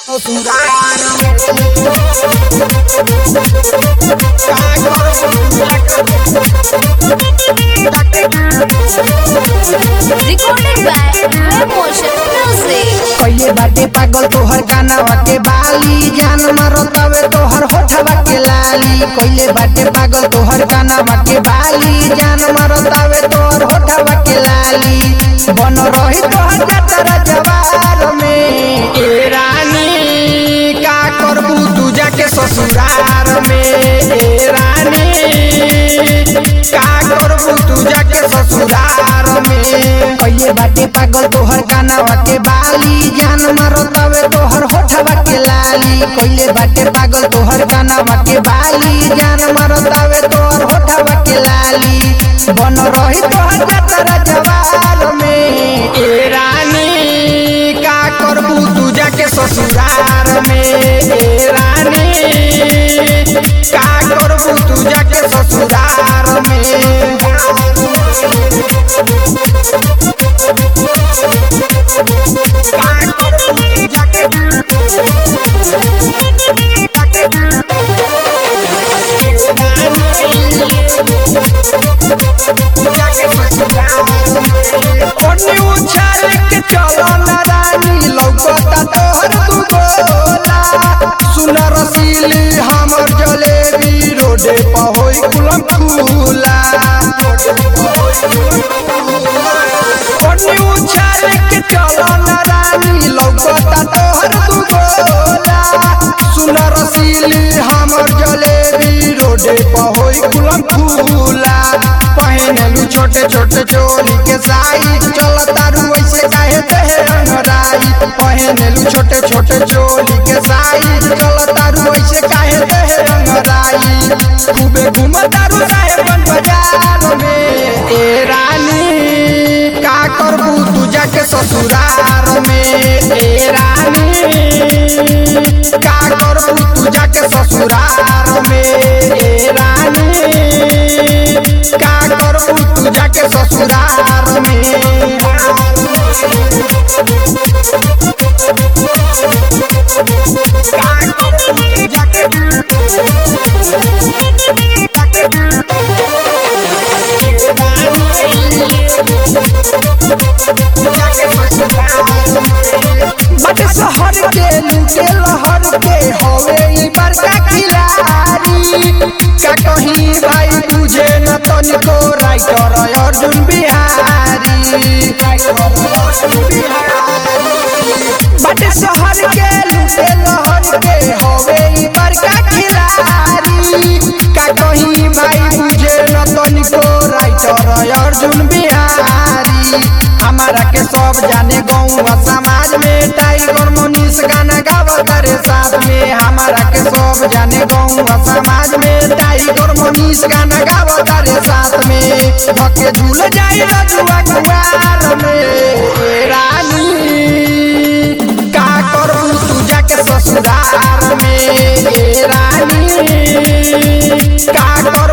Recorded by Motion Music. कइले बाटे पागल तोहर गानावा के बाली जान मरतावे तोहर होठवा के लाली कइले बाटे पागल तोहर गानावा के बाली जान मरतावे तोहर होठवा के लाली बन रही तोहर जतरा जवार में ए रानी का करबू तू जाके ससुरार में ए रानी का करबू तू जाके ससुरार में कइले बाटे पागल तोहर गानावा के बाली जान मरतावे तोहर होठवा के लाली कइले बाटे पागल तोहर गानावा के बाली जान मरतावे तोहर होठवा के लाली बन रही तोहर जतरा जवार में ए रानी का करबू तू जाके ससुरार में ए रानी का करबू तू जाके ससुरार में ओढ़नी उछाल के चलो ना रानी लौकता तोहर तू गोला सुन रसीली हमर जलेबी रोडे पर होई कुलम खुला ओढ़नी उछाल के चलो ना रानी लौकता तोहर तू गोला सुन रसीली हमर जलेबी रोडे पर होई कुलम खुला पहनलू छोटे छोटे चोली के साई चल तारू ऐसे काहे देहे अंगराई पहनलू छोटे छोटे चोली के साई चल तारू ऐसे काहे देहे अंगराई खूबे घूम तारू साहेबन बाजार में ए रानी का करबू तू जाके ससुरार में ए रानी का करबू तू जाके ससुरार में ए रानी का करबू तू जाके ससुरार में बट शहर के लूटे लहर के हवे ई बड़का खिलाड़ी का कहीं भाई तुझे न तनिको राइटर अर्जुन बिहारी बट शहर के लूटे लहर के हवे ई बड़का खिलाड़ी का कहीं भाई तुझे न तनिको राइटर अर्जुन बिहारी हमारा के सब जाने गाँव समाज में टाइगर मोनिस गाना गावत रे साथ में हमारा के सब जाने गाँव समाज में टाइगर मोनिस गाना गावत रे साथ में धके झूल जाई रजुआ कुआर में ए रानी का करू तू जाके ससुरार में ए रानी का करू